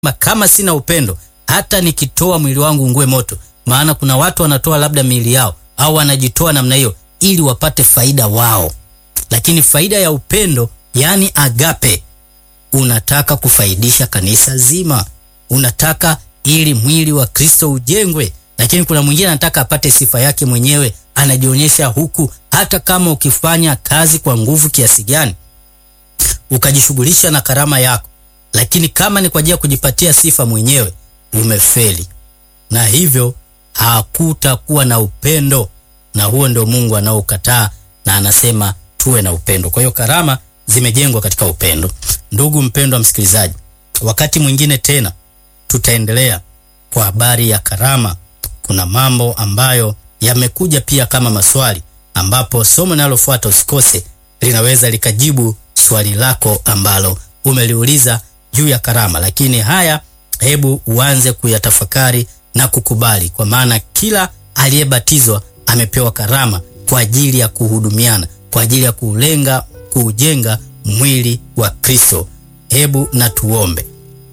kama sina upendo, hata nikitoa mwili wangu ungue moto. Maana kuna watu wanatoa labda miili yao au wanajitoa namna hiyo ili wapate faida wao, lakini faida ya upendo, yani agape, unataka kufaidisha kanisa zima, unataka ili mwili wa Kristo ujengwe. Lakini kuna mwingine anataka apate sifa yake mwenyewe, anajionyesha huku. Hata kama ukifanya kazi kwa nguvu kiasi gani, ukajishughulisha na karama yako, lakini kama ni kwa ajili ya kujipatia sifa mwenyewe, umefeli, na hivyo hakutakuwa na upendo, na huo ndio Mungu anaokataa, na anasema tuwe na upendo. Kwa hiyo karama zimejengwa katika upendo. Ndugu mpendwa msikilizaji, wakati mwingine tena tutaendelea kwa habari ya karama. Kuna mambo ambayo yamekuja pia kama maswali, ambapo somo linalofuata usikose, linaweza likajibu swali lako ambalo umeliuliza juu ya karama. Lakini haya, hebu uanze kuyatafakari na kukubali, kwa maana kila aliyebatizwa amepewa karama kwa ajili ya kuhudumiana, kwa ajili ya kulenga kuujenga mwili wa Kristo. Hebu na tuombe.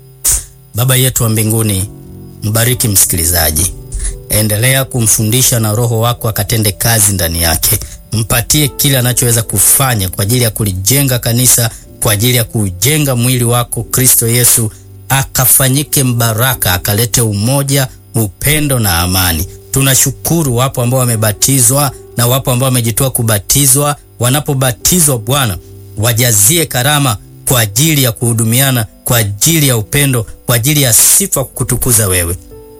Baba yetu wa mbinguni, mbariki msikilizaji, endelea kumfundisha na Roho wako akatende kazi ndani yake. Mpatie kile anachoweza kufanya kwa ajili ya kulijenga kanisa, kwa ajili ya kujenga mwili wako Kristo Yesu, akafanyike mbaraka, akalete umoja, upendo na amani. Tunashukuru wapo ambao wamebatizwa na wapo ambao wamejitoa kubatizwa. Wanapobatizwa Bwana, wajazie karama kwa ajili ya kuhudumiana, kwa ajili ya upendo, kwa ajili ya sifa kutukuza wewe.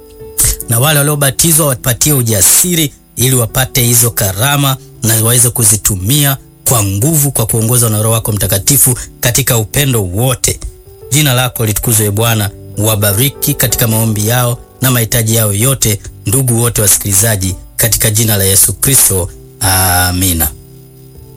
Na wale waliobatizwa wapatie ujasiri ili wapate hizo karama na waweze kuzitumia kwa nguvu, kwa kuongozwa na Roho wako Mtakatifu katika upendo wote. Jina lako litukuzwe Bwana. Wabariki katika maombi yao na mahitaji yao yote, ndugu wote wasikilizaji, katika jina la Yesu Kristo, amina.